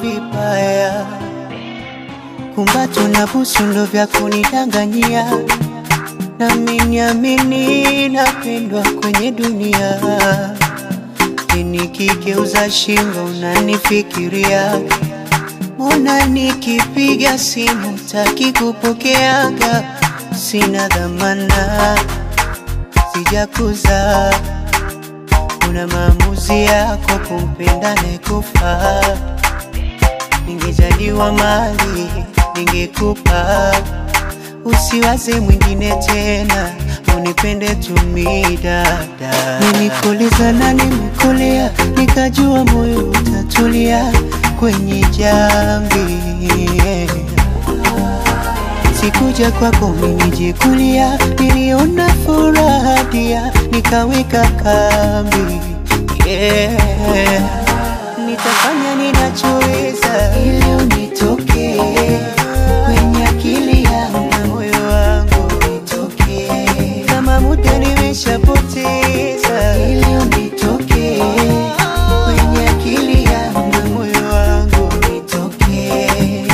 vibaya, kumbato na busu ndo vya kunidanganyia, nami niamini napendwa kwenye dunia. Nikigeuza shingo unanifikiria, mbona nikipiga simu taki kupokeaga? Sina dhamana, sijakuza una maamuzi yako kumpenda nekufa. Ningejaliwa mali ningekupa, usiwaze mwingine tena, unipende tumi dada. Nilikuuliza na nimekulia, nikajua moyo utatulia kwenye jambi Sikuja kwako minijikulia, niliona furaha dia, nikaweka kambi yeah. Nitafanya ninachoweza ili unitokee kwenye akili yangu na moyo wangu nitokee, kama muda nimeshapoteza ili unitokee kwenye akili yangu na moyo wangu nitokee,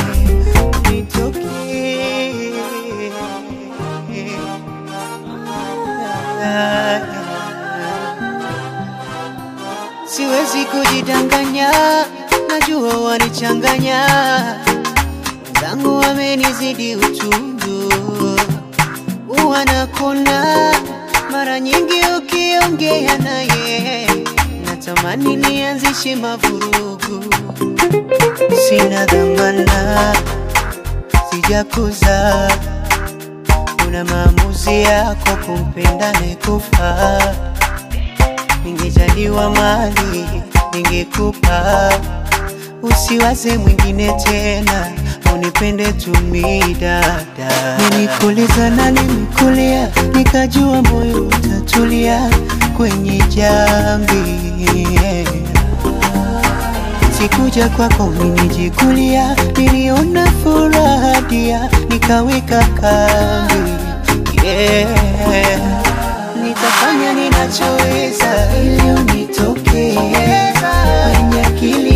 Siwezi kujidanganya, najua wanichanganya, wenzangu wamenizidi utundu, wanakona mara nyingi ukiongea naye, natamani nianzishe mavurugu, sina dhamana, sijakuza una maamuzi yako kumpenda nekufa. Ningejaliwa mali ningekupa, usiwaze mwingine tena, unipende tumi dada. Nilikuuliza na nimekulia, nikajua moyo utatulia kwenye jambi Sikuja kwako minijikulia, niliona furaha dia, nikaweka kambi yeah. Nitafanya ninachoweza ili unitokee kwenye akili